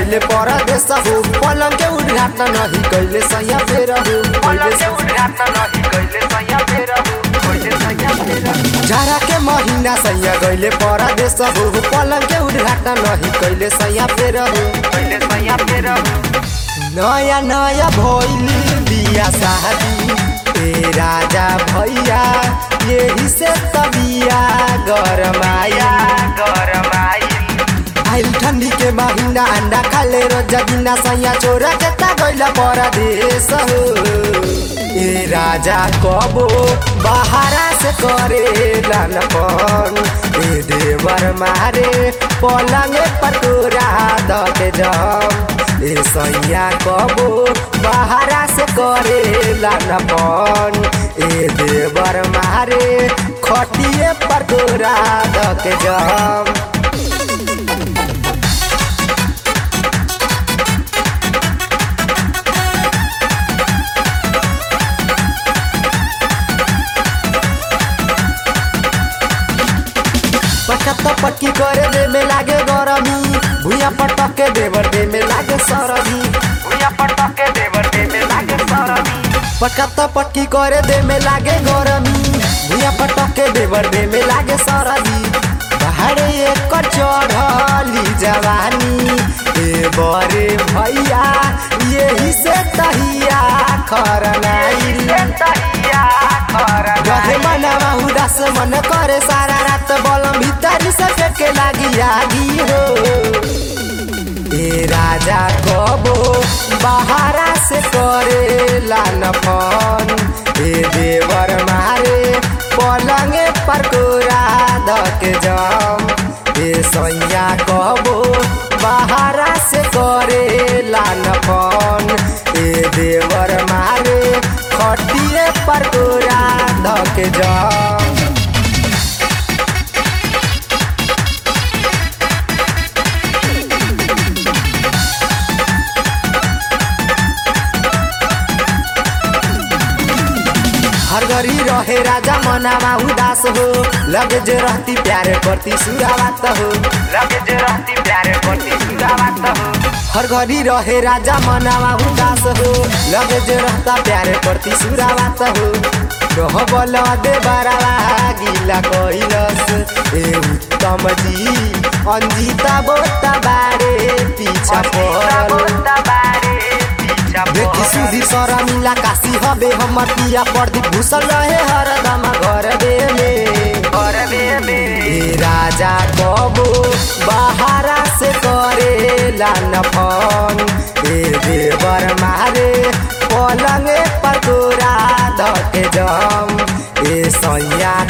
गइले परदेश हो पलंग के उद्घाटन नहीं कैले सैया फेर हो पलंग के उद्घाटन नहीं कैले सैया फेर हो कैले सैया फेर हो जाड़ा के महीना सैया गइले परदेश हो पलंग के उद्घाटन नहीं कैले सैया फेर हो कैले सैया फेर हो नया नया भइली बिया शादी ए राजा भैया यही से तबिया गरमाया गरमाई आइल ठंडी के महीना अंडा खाले रोज गिना सैया चोरा के ता गइला परदेश हो ए राजा कबो बाहरा से करे लानपन ए देवर मारे पलंग पर तोरा दते जम ए सैया कबो बाहरा से करे लानपन ए देवर मारे खटिए पर तोरा दते जम पटक पटकी करे दे में लागे गरमी भुइया पटक के देवर दे में लागे सरदी भुइया पटक के देवर दे में लागे सरदी पटक पटकी करे दे में लागे गरमी भुइया पटक के देवर दे में लागे सरदी पहाड़े एक चढ़ली जवानी ए बरे भैया यही से तहिया खरनाइल तहिया गहे खरनाई मनवा उदास मन करे सारा रात बलम भीतर से के लागी आगी हो ए राजा कबो बाहरा से करे लान फन ए देवर मारे पलंगे पर कोरा धके जम ए सैया कबो बाहरा से करे लान फन ए देवर मारे खटिए पर कोरा धके जम हर घड़ी रहे राजा मनावा उदास हो लगे जे रहती प्यारे करती सुरावात हो लगे जे रहती प्यारे करती सुरावत हो हर घड़ी रहे राजा मनावा उदास हो लगे जे रहता प्यारे करती सुरावात हो रहबल दे बरावा गिला कइलस ए उत्तम जी अंजिता बोता बारे पीछा पड़ल देखी सुधी सर मिला काशी हबे हमर पिया प्रदीप घुसल रहे हरदम घर दे में ए राजा कबो बाहरा से करे लान फन ए देवर मारे पलंगे पर तोरा धके जम ए सैया